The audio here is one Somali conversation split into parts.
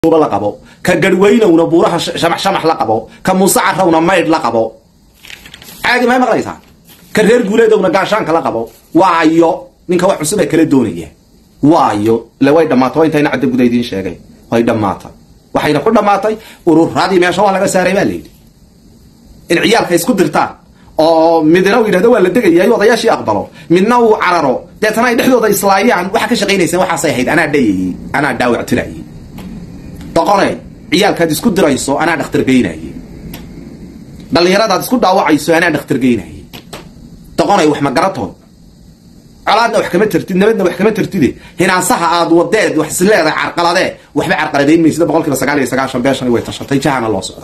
la qabo ka garhweynowna buuraha shamax shamax la qabo ka muuse carawna maydh la qabo caadi may maqlaysaa ka reer guuleedowna gaashaanka la qabo waayo ninka wax cusub ee kala doonaya waayo ile way dhammaatay waa intayna cadda guda idiin sheegay way dhammaatay waxayna ku dhammaatay ururadii meesha waa laga saaray baa layidhi in ciyaalka isku dirtaan oo midna uu yidhahdo waa la degayaay odayaashii aqbalo midna uu cararo deetana ay dhexdooda islaayaan waxaa ka shaqaynayseen waxaasay ahayd anaa dhayayey anaa dhaawac tirayey doqone ciyaalkaad isku dirayso anaa dhakhtar geynaye dhallinyaradaad isku dhaawacayso anaa dhakhtar geynaye doqonay wax ma garatood colaadna wax kama tartid nabadna wax kama tartide hinaasaha aad wadeed wax is leedahay carqaladee waxba carqaladayn maysida boqol kiiba sagaal iyo sagaashan beeshan way tashatay jahana loo socda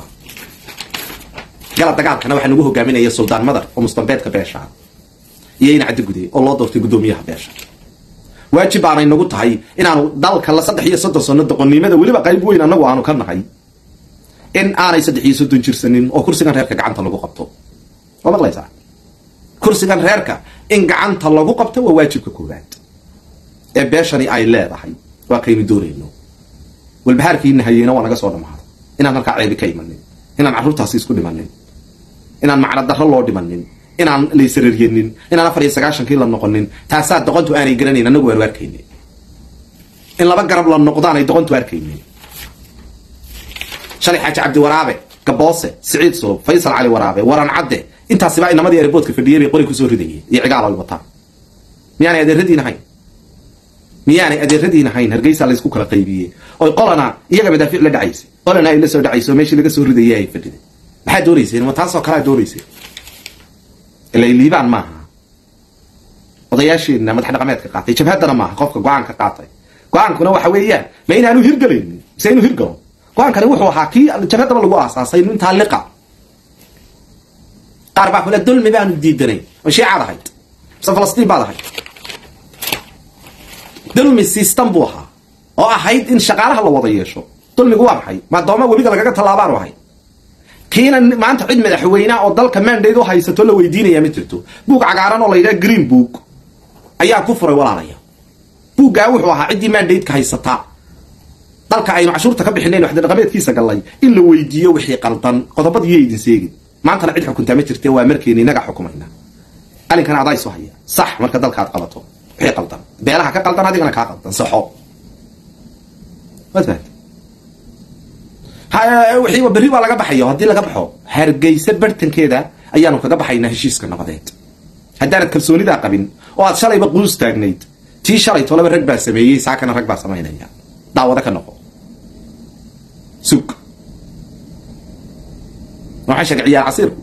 gala dagaalkana waxaa nagu hogaaminaya suldaan madar oo mustambeedka beesha iyo ina caddi guday oo loo doortay guddoomiyaha beesha waajib baanay nagu tahay inaanu dalka la saddex iyo soddon sano doqonnimada weliba qayb weyn annagu aanu ka nahay in aanay saddex iyo soddon jirsanin oo kursigan reerka gacanta lagu qabto waa maqlaysaa kursigan reerka in gacanta lagu qabto waa waajibka koowaad ee beeshani ay leedahay waa kaynu doonayno walbahaarkiina hayeyna waa naga soo dhammaaday inaan halkaa ceebi ka imanin inaan carruurtaasi isku dhimanin inaan macno darro loo dhimanin inaan laysararyenin inaan afar iyo sagaashankii la noqonin taasaa doqontu aanay garanayn annagu aanu arkaynin in laba garab la noqdaanay doqontu arkaynin shalay xaaji cabdi waraabe gaboose siciid soob faysal cali waraabe waran cadde intaasiba inamadii airboodka fadhiyay bay qori kusoo ridayeen iyo cigaal ay wataan miyaanay adeeradiin ahayn miyaanay adeeradiin ahayn hargeysa laysku kala qaybiyey oy qolana iyaga madaafiic la dhacaysay qolana ay la soo dhacayso meeshii laga soo ridayay ay fadhiday maxaa doonayseen ma taasoo kalea doonayseen ila liibaan maaha odayaasheenna madax dhaqameedka qaatay jabhaddana maaha qofka go-aanka qaatay go-aankuna waxa weeyaan ma inaanu hirgelaynin mise inuu hirgalo go-aankani wuxuu ahaa kii jabhaddaba lagu aasaasay intaa liqa qaar baa kule dulmi baanu diidanay oo shiicaad ahayd mise falastiin baad ahayd dulmi system buu ahaa oo ahayd in shaqaalaha la wada yeesho dulmigu waa maxay maadooma webiga lagaga tallaabaanu ahay kiina maanta cid madaxweynea oo dalka mandate u haysato la weydiinaya ma jirto buug cagaaran oo la yidhaha green book ayaa ku furay walaalaya buuggaa wuxuu ahaa ciddii mandate-ka haysataa dalka aynu cashuurta ka bixinayn waxdadhaqameedkiisa gallay in la weydiiyo wixii qaldan qodobadiiyo idin seegin maantana cid xukuntaa ma jirte waa markeeni inaga xukumayna qalinkan adaa isu haya sax marka dalka aad qabato wixii qaldan beelaha ka qaldan adigana kaa qaldan saxo waad fahamtay wixii berri baa laga baxayo haddii laga baxo hargeysa bartankeeda ayaanu kaga baxaynaa heshiiska nabadeed haddaanad kalsoonidaa qabin oo aad shalayba quus taagnayd tii shalay tolaba rag baa sameeyey saakana rag baa samaynaya daawado ka noqo sug waxaa sheegay ciyaar casiirku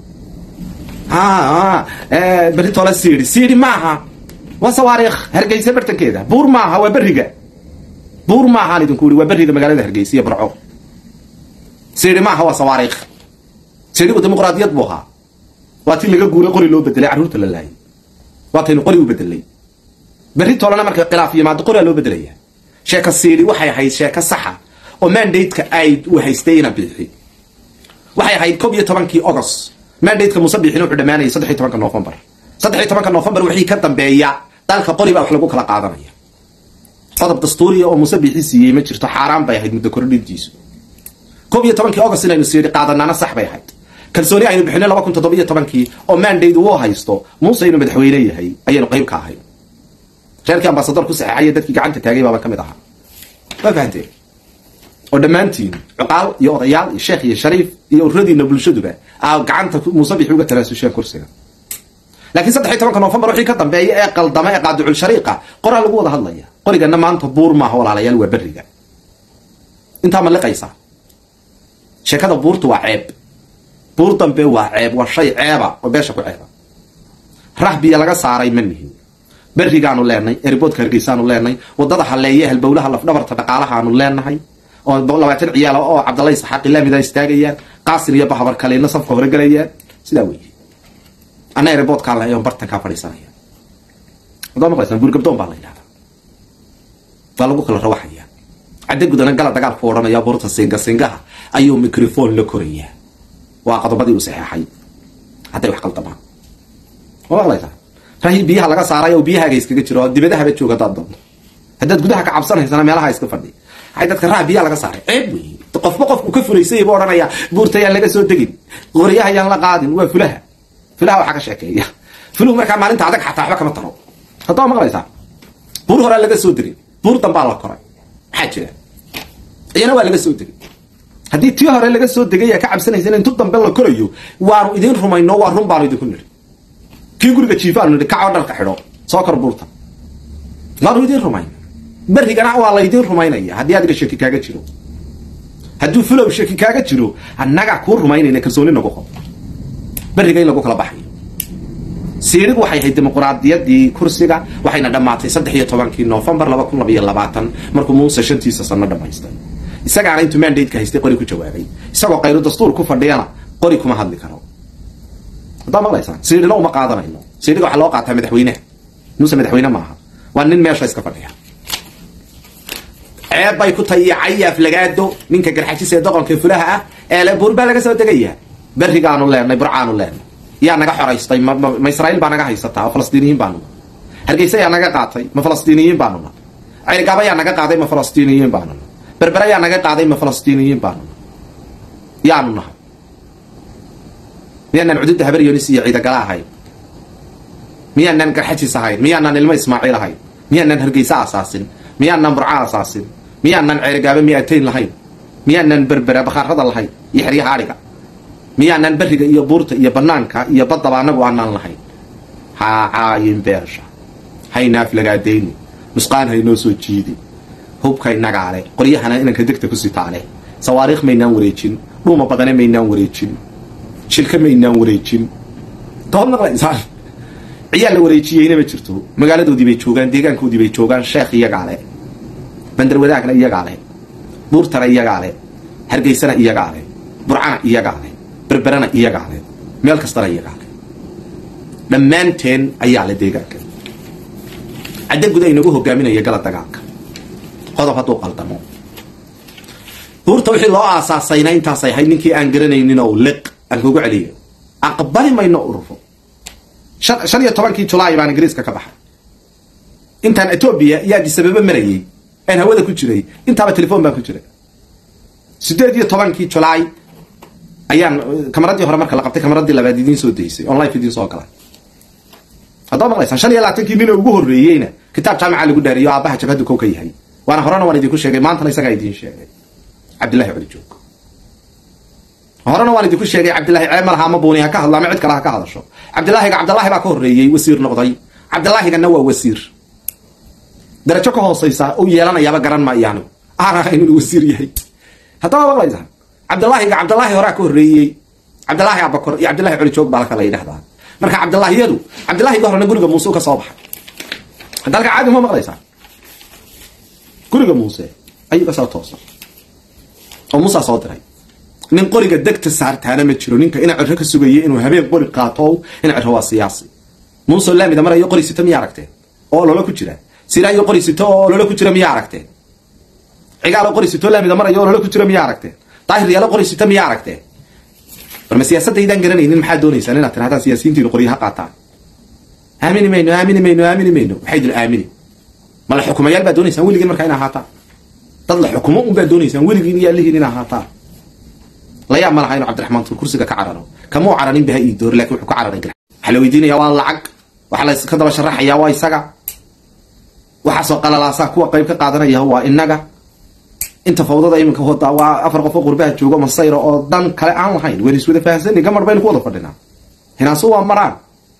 berri tole siidi siidi maaha waa sawaariikh hargeysa bartankeeda buur maaha waa berriga buur maahaan idinku ii waa berriga magaalada hargeysa iyo barco siidi maaha waa sawaariikh sidigu dimuqraadiyad buu ahaa waa tii laga guuray qori loo bedelay carruurta la laayay waa taynu qori u bedelay berri tolena marka khilaaf yimaado qoraa loo bedelaya sheeka siidi waxay ahayd sheeko saxa oo mandate-ka ay u haystay ina biixi waxay ahayd kob iyo tobankii agost mandate-ka muuse biixin wuxuu dhamaanayay saddex iyo tobanka novembar saddex iyo tobanka novembar wixii ka dambeeya dalka qori baa wax lagu kala qaadanaya qodob dastuuriya oo muuse biixi siiyey ma jirto xaaraan bay ahayd muddo kordhintiisu kob iyo tobankii agost inaynu siidi qaadanaana sax bay ahayd kalsooni aynu bixinay laba kun toddoba iyo tobankii oo mandate uu haysto muuse inuu madaxweyne yahay ayaynu qayb ka ahayn reerkii ambasador ku saxeexaya dadkii gacanta taagay baaba ka mid ahaa waa fahanteen oo dhammaantiin cuqaal iyo odayaal iyo sheekh iyo shariif iyo ururadiina bulshaduba aa gacanta muuse bixi uga talaasushaan kursiga laakiin saddex iyo tobanka novembar wixii ka dambeeya ee qaldama ee qaadicul shariiqa qoraa lagu wada hadlaya qorigana maanta buur maaha walaalayaal waa berriga intaa ma liqaysaa sheekada buurtu waa ceeb buur dambe waa ceeb waa shay ceeba oo beesha ku ceeba rahbiya laga saaray ma nihin berrigaanu leenay erboodka hargeysaanu leenay wadada haleeye halbowlaha lafdhabarta dhaqaalahaanu leenahay oo labaatan ciyaal oo cabdalay saxaaqi laamida istaagayaan qaasin iyo bahabar kalena safka hore galayaan sidaa weeye anna erboodkaa la bartankaa fadhiisanaya wadaa maqlaysan guurgabdoon baa la yidhahdaa waa lagu kala rawaxaya cadde gudana gala dagaalku odhanaya buurta singa singaha ayuu microphone la korayaa waa qodobadii uu saxeexay hadday wax qaldamaan waa maqlaysaa rahi biyaha laga saaray oo biyahaaga iskaga jiro dibadahaba jooga hadaad doonto haddaad gudaha ka cabsanaysana meelaha iska fadhi ay dadka raa biyaa laga saaray ceeb wey qofba qofku ka fulaysay buu odhanayaa buurta ayaan laga soo degin qoryaha ayaan la qaadin waa fulaha fulaha waxaa ka sheekeeya fuluhu markaa maalinta adag xataa waxba kama taro haddaa maqlaysaa buur horaa laga soo degay buur dambaa la koray maxaa jira iyana waa laga soo degay haddii tii hore laga soo degay yaa ka cabsanaysa in intu dambe la korayo waanu idiin rumayno waa run baanu idinku nidhi kii guriga jiifaanu nidhi kacoo dharka xidho soo kor buurta waanu idiin rumayn berrigana waa laydiin rumaynaya haddii adiga shaki kaaga jiro hadduu fulow shaki kaaga jiro annagaa kuu rumaynayna kalsooni nagu qob berriga in lagu kala baxayo siirigu waxay ahayd dimuquraadiyadii kursiga waxayna dhammaatay saddex iyo tobankii noofembar laba kun labaiyo labaatan markuu muuse shantiisa sano dhammaystay isagaana intuu mandateka haystay qori ku jawaabay isagoo kayru dastuur ku fadhiyana qori kuma hadli karo haddaa maqlaysaan siirina uma qaadanayno siiriga waxaa loo qaataa madaxweyneha muuse madaxweyne maaha waa nin meesha iska fadhiya ceeb bay ku tahay iyo cayaaf lagaado ninka garxajis ee doqonka fulaha ah ee le buur baa laga soo degaya berrigaanu leenay burcaanu leenay yaa naga xoraystay ma israa'iil baa naga haysataa oo falastiiniyiin baanu hargeysa yaa naga qaatay ma falastiiniyiin baanuna cerigaba yaa naga qaaday ma falastiiniyiin baanuna berbere yaa naga qaaday ma falastiiniyiin baanuna yaanu nahay miyaanaan cududda habaryonis iyo ciidagala ahayn miyaanaan garxajis ahayn miyaanaan ilmo ismaaciil ahayn miyaanaan hargeysa asaasin miyaanaan burca asaasin miyaanaan ceerigaaba miyaatayn lahayn miyaanaan berbera bakhaarada lahayn iyo xeryaha adhiga miyaanaan berriga iyo buurta iyo banaanka iyo baddaba anagu aanaan lahayn ha caayin beesha haynaaf lagaadayni nusqaan haynoo soo jiidi hubka inagaale qoryahana inanka degta ku sitaale sawaariikh maynaan wareejin dhuuma badane maynaan wareejin shilka maynaan wareejin dood maqlaysaan ciyaal la wareejiyeyna ma jirto magaaladoodii bay joogaan deegaankoodii bay joogaan sheekh iyagaa le bandar wadaagna iyagaa le buurtana iyagaa le hargeysana iyagaa le burcana iyagaa le berberana iyagaa le meel kastana iyagaa le dhammaanteen ayaa le deegaanka cadda guda inagu hogaaminaya gala dagaalka qodob hadduu qaldamo buurta wixii loo aasaasayna intaasay ahayd ninkii aan garanaynin oo liq aan kugu celiyo aqbali mayno ururo shan iyo tobankii julaay baan ingiriiska ka baxay intaan etoobiya iyo adisababa marayay aan hawada ku jiray intaaba telefon baan ku jiray sideed iyo tobankii julaay ayaan kamaradii hore marka la qabtay kamaradii labaad idiin soo daysay on life idiin soo galay haddaa maqlaysaan shan iyo labaatankii nin ugu horreeyeyna kitaab jaamica lagu dhaariyo aabbaha jabhaddu kow ka yahay waana horena waan idinku sheegay maantana isagaa idiin sheegay cabdillahi coli joog horena waan idinku sheegay cabdillahi ceeb ma laha ama buuni ha ka hadlo ama cid kale ha ka hadasho cabdillaahiga cabdillahi baa ka horreeyey wasiir noqday cabdillaahigana waa wasiir darajo ka hoosaysa u yeelanayaaba garan maayo anigu aan ahayn inuu wasiir yahay haddaba maqlaysaan cabdillaahiga cabdillaahi horaa ka horreeyey cabdillaahi abakor iyo cabdillahi coli joog baa la kala yidhahdaa marka cabdillaahiyadu cabdillaahiga horena guriga muuse ka soo baxay hadda halka caadi ma maqlaysaa guriga muuse ayuu ka soo toosay oo muusaa soo diray nin qoriga degta saartaana ma jiro ninka ina ciro ka sugaya inuu habeen qori qaato ina ciro waa siyaasi muuse laamida marayo qori sito miyaa aragteen oo olola ku jira silaayo qori sito oo olola ku jira miyaa aragteen cigaalo qori sito laamida marayo olola ku jira miyaa aragteen daahir yaalo qori sito miyaa aragteen barma siyaasaddaydaan garanaynin maxaa doonaysaan inaad tirahdaan siyaasiyiintiinu qoryaha qaataan aamini mayno aamini mayno aamini mayno waxay idin aamini ma la xukumayaal baa doonaysaan weligiin markaa in ahaataan dad la xukumo un baa doonaysaan weligiin iyo allihiin in ahaataan la yaab ma laha inuu cabdiraxmaan tuur kursiga ka cararo kamuu cararin baha ii doori lakin wuxuu ka cararay gar waxaa la weydiinaya waa lacag waxaa la ka daba sharaxaya waa isaga waxaasoo qalalaasaa kuwa qayb ka qaadanaya waa inaga inta fawdada iminka wadaa waa afar qof oo qurbaha joogo masayra oo dan kale aan lahayn wayna iswada fahamsani gamar baynu ku wada fadhinaa hinaasu waa maraan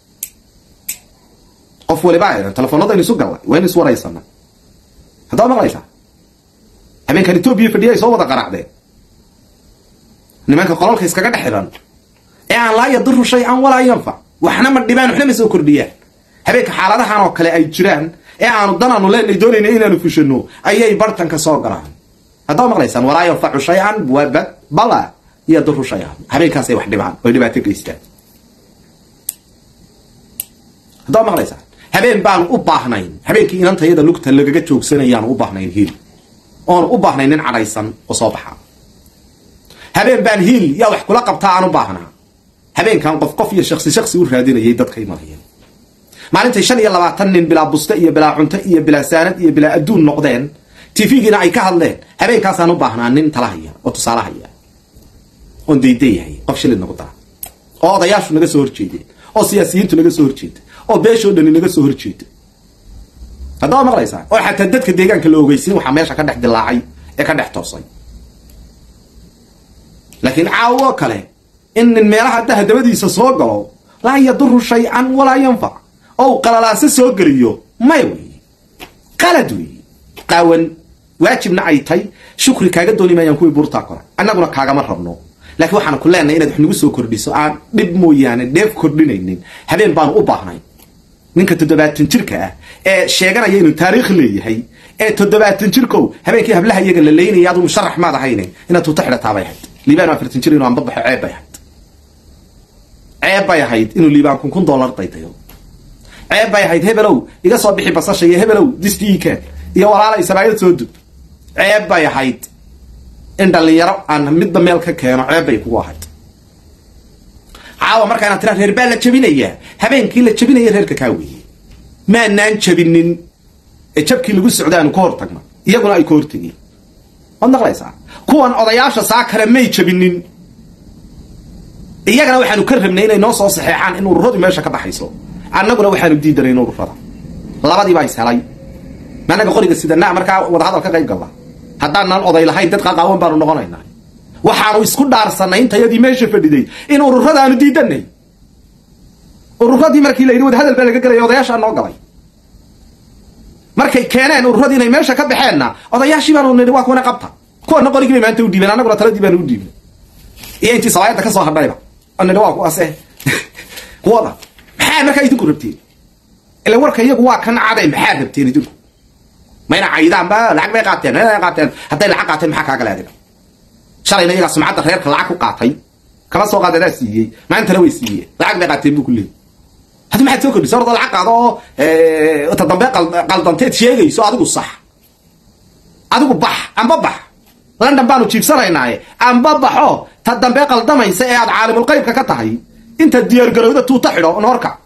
qof waliba telefoonadaynu isu gallay waynu is waraysana haddaa maqlaysaa habeenkan etoobiya fadhiya ay soo wada qaraacdeen nimanka qolalka iskaga dhex xiran ee aan laa yadiru shay-an walaa yanfac waxna ma dhibaan waxna ma soo kordhiyaan habeenka xaaladahan oo kale ay jiraan ee aanu danaanu leenay doonayna inaanu fushano ayay bartanka soo galaan haddaa maqlaysaan walaa yanfacu shay-an wabad bala yadiru shay-an habeenkaasay wax dhibaan oy dhibaato geystaan haddaa maqlaysaan habeen baanu u baahnayn habeenkii inantayada lugta lagaga joogsanayaanu u baahnayn hiil oonu u baahnayn nin cadhaysan oo soo baxa habeen baan hiil yaa wax kula qabtaa aan u baahnaa habeenkan qof qof iyo shaksi shaksi u raadinayay dadka imanaya maalintay shan iyo labaatan nin bilaa buste iyo bilaa cunto iyo bilaa saanad iyo bilaa adduun noqdeen tv-giina ay ka hadleen habeenkaasaan u baahnaa nin tala haya oo tusaale haya oon daydayahay qof shilin nagu dara oo odayaashu naga soo horjeedeen oo siyaasiyiintu naga soo horjeeda oo beeshoo dhani naga soo horjeeda haddaba maqlaysaa oo xataa dadka deegaanka la ogeysin waxaa meesha ka dhex dilaacay ee ka dhex toosay laakiin caawo kale in nin meelaha daha dabadiisa soo galo laa yaduru shay-an walaa yanfac ou qalalaase soo geliyo maya weeye qalad weeye qaawan waajibna ay tay shukri kaaga dooni maayaan kuwii buurtaa kore annaguna kaagama rabno laakiin waxaan ku leenahay inaad wax nagu soo kordhiso aan dhib mooyaane dheef kordhinaynin habeen baanu u baahnay ninka toddobaatan jirka ah ee sheeganaya inuu taariikh leeyahay ee toddobaatan jirkow habeenkii hablaha iyaga la leynaya adu musharax maad ahayne inaad tuuta xidhataabay ahayd liibaan afartan jir inuu anbabaxo ceeb bay ahayd ceeb bay ahayd inuu liibaan kun kun dollar daydayo ceeb bay ahayd hebelow iga soo bixi basasha iyo hebelow distiikan iyo walaalay sabaayad soo dub ceeb bay ahayd in dhallinyaro aan midba meel ka keeno ceeb bay kugu ahayd caawa markaa inaad tiraa reer baa la jabinayaa habeenkii la jabinaya reerka kaa weeye maanaan jabinin ee jabkii lagu socda aanu ka hortagna iyaguna ay ka hortegeen waad maqlaysaa kuwan odayaasha saa kale may jabinin iyagana waxaanu ka rabnay inay noo soo saxeexaan in ururadu meesha ka baxayso annaguna waxaanu diidanayn ururada labadii baa is helay managa qoriga sidanaa markaa wadahadal ka qayb galla haddaanan oday lahayn dad qaqaawan baanu noqonaynaa waxaanu isku dhaarsanay intayadii meesha fadhiday in ururadaanu diidanay ururadii markii la yidhi wadahadal baa laga gelaya odayaashaa noo galay markay keeneen ururadii inay meesha ka baxeenna odayaashii baanu nidhi waa kuwana qabta kuwana qorigii bay maanta u dhiibeen annaguna taladii baanu u dhiibnay iyo intii sabaayadda ka soo hadhayba oo nidhi waa kuwaase kuwada maxaa markaa idinku rabteen ila warka iyagu waa kan cade maxaa rabteen idinku mayna caydaanba lacag bay qaateen mayna qaateen hadday lacag qaateen maxaa kaaga leediga shalayna iyagaa sumcadda reerka lacag ku qaatay kama soo qaadadaa siiyey maantana way siiyeen lacag bay qaateen buu ku leeyay haddi maxaad soo kordhisa orda lacag qaado oo ta dambe qaldanteed sheegayso adigu sax adigu bax amba bax london baanu jiibsanaynaaye amba baxo ta dambe qaldamaysa ee aad caalimulqaybka ka tahay intaad diyaargarowda tuuta xidho noorka